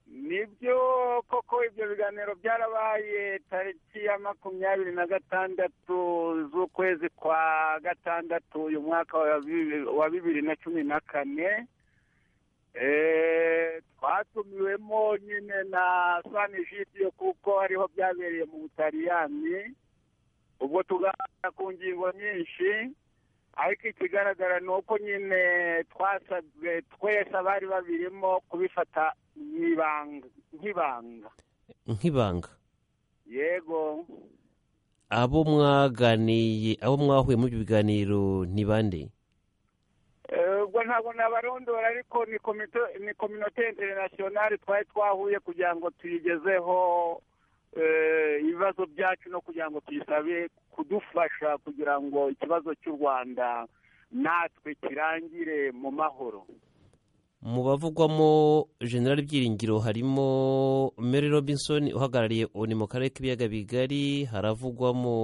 nibyo koko ibyo biganiro byarabaye tariki ya makumyabiri na gatandatu z'ukwezi kwa gatandatu uyu mwaka wa bibiri na cumi na kane twatumiwemo nyine na sanijitiyo kuko hariho byabereye mu butaliyani ubwo tuganira ku ngingo nyinshi ariko ikigaragara ni uko nyine twasabwe twese abari babirimo kubifata nk'ibanga nk'ibanga yego abo mwaganiye abo mwahuye muri ibyo biganiro ntibande ubwo ntabwo nabarondora ariko ni kominote interinasiyonari twari twahuye kugira ngo tuyigezeho ibibazo byacu no kugira ngo tuyisabe kudufasha kugira ngo ikibazo cy'u rwanda natwe kirangire mu mahoro mu bavugwamo generali byiringiro harimo mary robinson uhagarariye oni mu karere k'ibiyaga bigari haravugwamo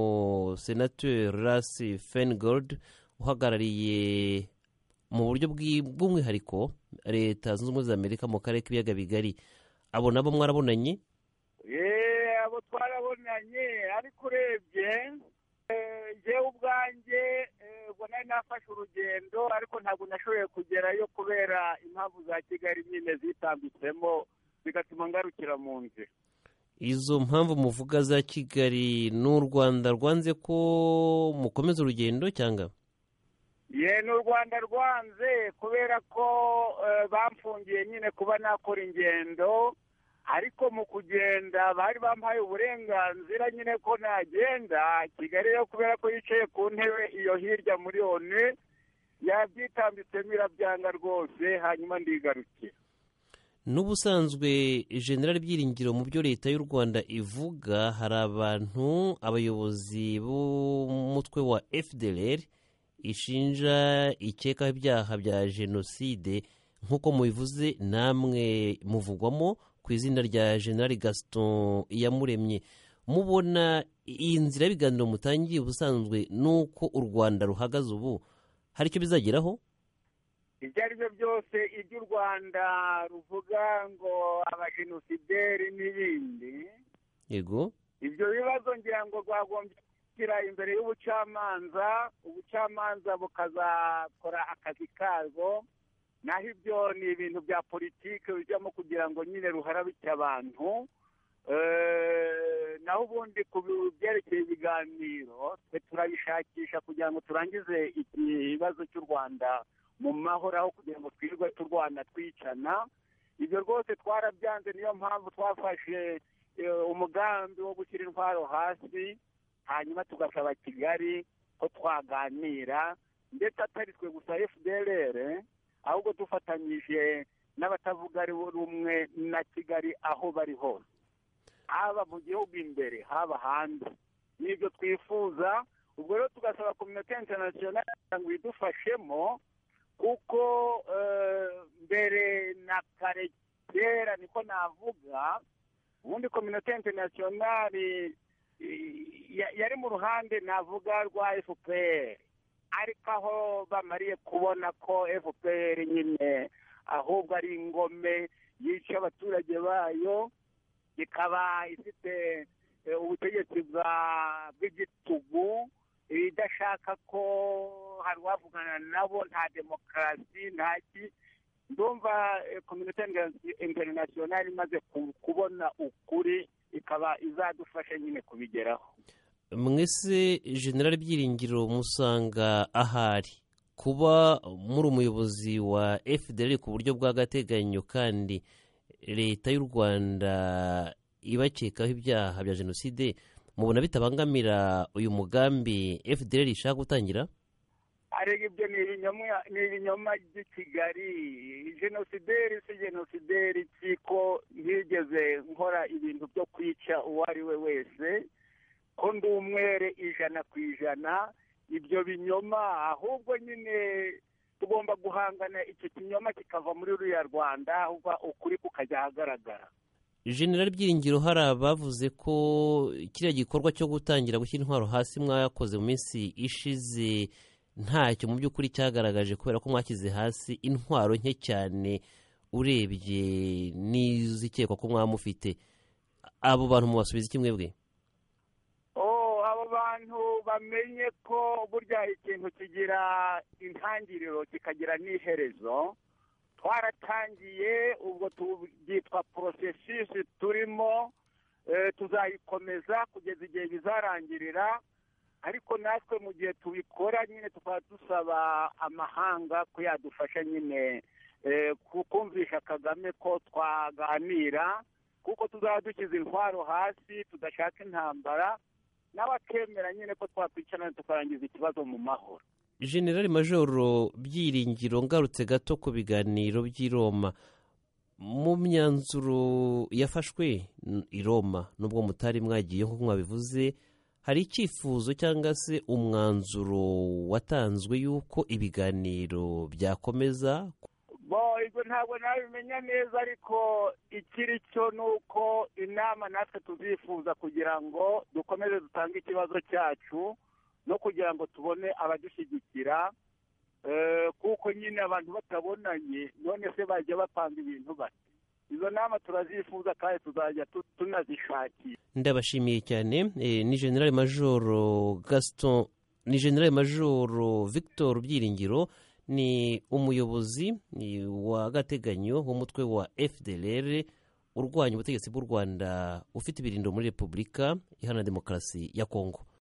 senateri rasi fengold uhagarariye mu buryo bw'umwihariko leta zunze ubumwe za amerika mu karere k'ibiyaga bigari abo nabo mwarabonanye abo twarabonanye ariko urebye njyewe ubwanjye ubwo nari nafashe urugendo ariko ntabwo nashoboye kugerayo kubera impamvu za kigali nyine zitambitsemo bigatuma ngarukira mu nzira izo mpamvu muvuga za kigali ni u rwanda rwanze ko mukomeza urugendo cyangwa ye ni u rwanda rwanze kubera ko bamfungiye nyine kuba nakora ingendo ariko mu kugenda bari bampaye uburenganzira nyine ko nagenda kigali yo kubera ko yicaye ku ntebe iyo hirya muri onu yabyitambitsemo irabyanga rwose hanyuma ndigarukira n'ubusanzwe generali byiringiro mu byo leta y'u rwanda ivuga hari abantu abayobozi b'umutwe wa fdr ishinja ikekaho ibyaha bya jenoside nk'uko mubivuze namwe muvugwamo ku izina rya generali gaston iyamuremye mubona iyi nzira y'ibiganiro mutangiye ubusanzwe ni uko u rwanda ruhagaze ubu hari icyo bizageraho ibyo ari byo byose ibyo u rwanda ruvuga ngo abajenosideri n'ibindi yego ibyo bibazo ngira ngo rwagombye gushyira imbere y'ubucamanza ubucamanza bukazakora akazi karwo naho ibyo ni ibintu bya politiki bijyamo kugira ngo nyine ruharabike abantu naho ubundi ku byerekeye ibiganiro twe turabishakisha kugira ngo turangize ikibazo cy'u rwanda mu mahoro aho kugira ngo twirirwe turwana twicana ibyo rwose twarabyanze niyo mpamvu twafashe umugambi wo gushyira intwaro hasi hanyuma tugasaba kigali ko twaganira ndetse atari twe gusa fdr ahubwo dufatanyije n'abatavuga ari rumwe na kigali aho bari hose haba mu gihugu imbere haba hanze n'ibyo twifuza ubwo rero tugasaba kominote interinasiyonari kugira ngo idufashemo kuko mbere na kare kera niko navuga ubundi kominote interinasiyonari yari mu ruhande navuga rwa fpr ariko aho bamariye kubona ko fpr nyine ahubwo ari ingome yica abaturage bayo ikaba ifite ubutegetsi bw'igitugu idashaka ko hari uwavugana nabo nta demokarasi ntaki ndumva kominote interinasiyonari imaze kubona ukuri ikaba izadufasha nyine kubigeraho mwese generali byiringiro musanga ahari kuba muri umuyobozi wa fdr ku buryo bw'agateganyo kandi leta y'u rwanda ibakekaho ibyaha bya jenoside mubona bitabangamira uyu mugambi fdr ishaka gutangira arega ibyo ni ibinyoma by'i kigali jenosideri si jenosideri kiko ntigeze nkora ibintu byo kwica uwo ari we wese ko ndi umwere ijana ku ijana ibyo binyoma ahubwo nyine tugomba guhangana icyo kinyoma kikava muri ruriya rwanda ahubwo ukuri kukajya ahagaragara generali byiringiro hari abavuze ko kiriya gikorwa cyo gutangira gushyira intwaro hasi mwakoze mu minsi ishize ntacyo mu by'ukuri cyagaragaje kubera ko mwashyize hasi intwaro nke cyane urebye n'izikekwa ko mwamufite abo bantu mubasubiza iki mwebwe abo bantu bamenye ko burya ikintu kigira intangiriro kikagira n'iherezo twaratangiye ubwo byitwa porosesisi turimo tuzayikomeza kugeza igihe bizarangirira ariko natwe mu gihe tubikora nyine tukaba dusaba amahanga ko yadufasha nyine kumvisha kagame ko twaganira kuko tuzaba dushyize intwaro hasi tudashaka intambara nawe akemera nyine ko twakwicarana tukarangiza ikibazo mu mahoro generale majoro byiringiro ngarutse gato ku biganiro by'i roma mu myanzuro yafashwe i roma nubwo mutari mwagiye nk'uko mwabivuze hari icyifuzo cyangwa se umwanzuro watanzwe y'uko ibiganiro byakomeza ibyo ntabwo nabimenya neza ariko ikiri cyo ni uko inama natwe tuzifuza kugira ngo dukomeze dutange ikibazo cyacu no kugira ngo tubone abadushyigikira kuko nyine abantu batabonanye none se bajya bapanga ibintu bate izo nama turazifuza kandi tuzajya tunazishakira ndabashimiye cyane ni generale majoro gaston ni generale majoro victor byiringiro ni umuyobozi w'agateganyo w'umutwe wa fdr urwanya ubutegetsi bw'u rwanda ufite ibirindo muri repubulika iharanira demokarasi ya kongo